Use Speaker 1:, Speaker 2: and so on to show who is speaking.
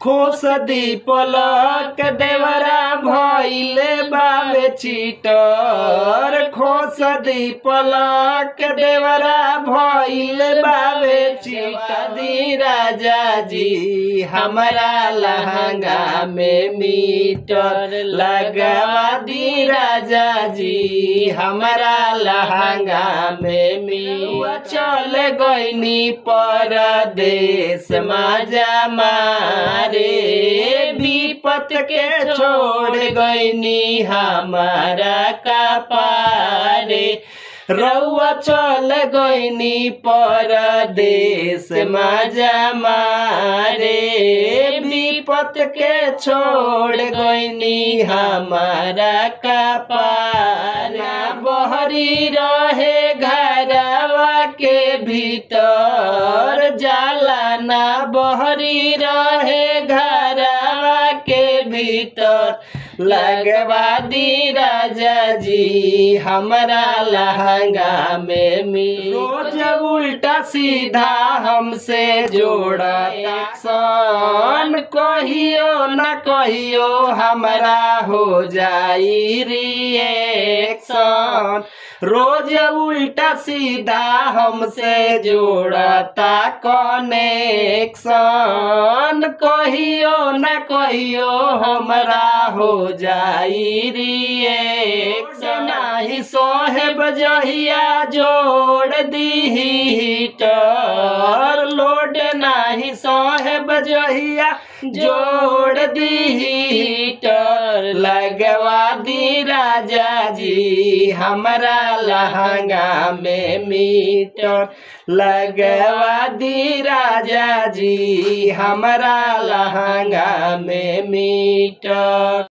Speaker 1: खोस दी पलक देवरा भइले बावे चीटर खोस दी पलक देवरा भइले बावे चीटर दी राजा जी हमारा लहंगा में मीटर लगवा दी राजा जी हमारा लहंगा में मीटर चल गईनी परदेश माजा मारे विपत के छोड़ गईनी हमारा कपारे रउआ चल गईनी परदेश मजा मारे विपत के छोड़ गईनी हमारा कपारा बहरी रहे घरवा के भीतर जाला ना बहरी रहे घरवा के भीतर लगवा दी राजा जी हमारा लहंगा में मी रोज उल्टा सीधा हमसे जोड़ा सन कहियो न कहियो हमारा हो जाई रिएक्शन रोज उल्टा सीधा हमसे जोड़ता कनेक्शन कहियो न कहियो हमरा हो जाई रिएक्शन नाही सोहेब जहिया जोड़ दी हीटर लोड नाही सोहेब जहिया जोड़ दी हीटर लगवा दी राजा जी हमारा लहंगा में मीटर लगवा दी राजा जी हमारा लहंगा में मीटर